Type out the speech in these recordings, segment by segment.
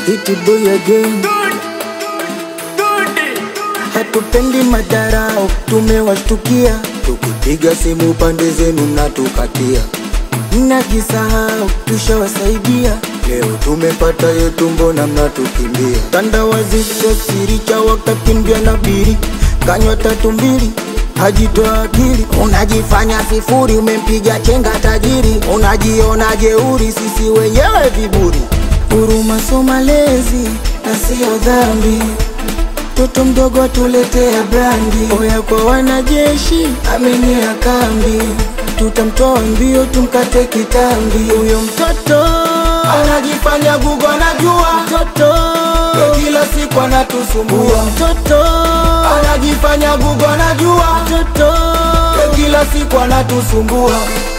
Hit boy again. Hatupendi madarao, tumewashtukia tukipiga simu pande zenu mnatukatia, mnajisahau tushawasaidia. Leo tumepata yetu, mbona mnatukimbia? Tandawazi sio siri, cha wakakimbia na biri, kanywa tatu mbili hajitoa akili, unajifanya sifuri, umempiga chenga tajiri, unajiona jeuri, sisi wenyewe viburi. Huruma so malezi na sio dhambi Toto mdogo atuletea brandi, oya kwa wanajeshi, amenia kambi, tutamtoa mbio tumkate kitambi. Huyo mtoto anajifanya gugu, anajua mtoto ya kila siku anatusumbua. Mtoto anajifanya gugu, anajua mtoto ya kila siku anatusumbua.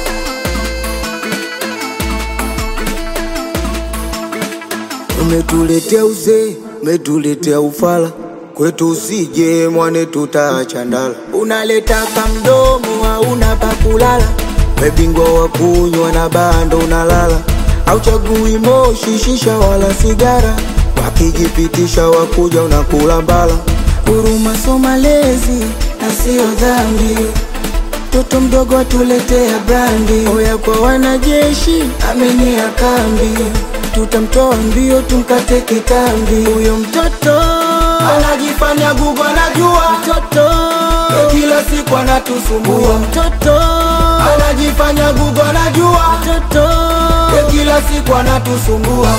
Umetuletea uzee, umetuletea ufala kwetu, usije mwane, tutaacha ndala. Unaleta kamdomo, hauna pa kulala, webingwa wa kunywa na bando unalala, auchagui moshi, shisha wala sigara, wakijipitisha wakuja unakula mbala. Huruma so malezi na sio dhambi Toto mdogo atuletea brandi, oya kwa wanajeshi, amenia kambi, tutamtoa mbio tumkate kitambi. Huyo mtoto anajifanya gugu, anajua mtoto ya kila siku anatusumbua. Huyo mtoto anajifanya gugu, anajua mtoto ya kila siku anatusumbua.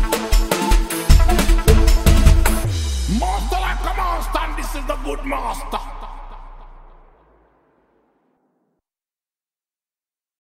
Master like a monster, and this is the good master.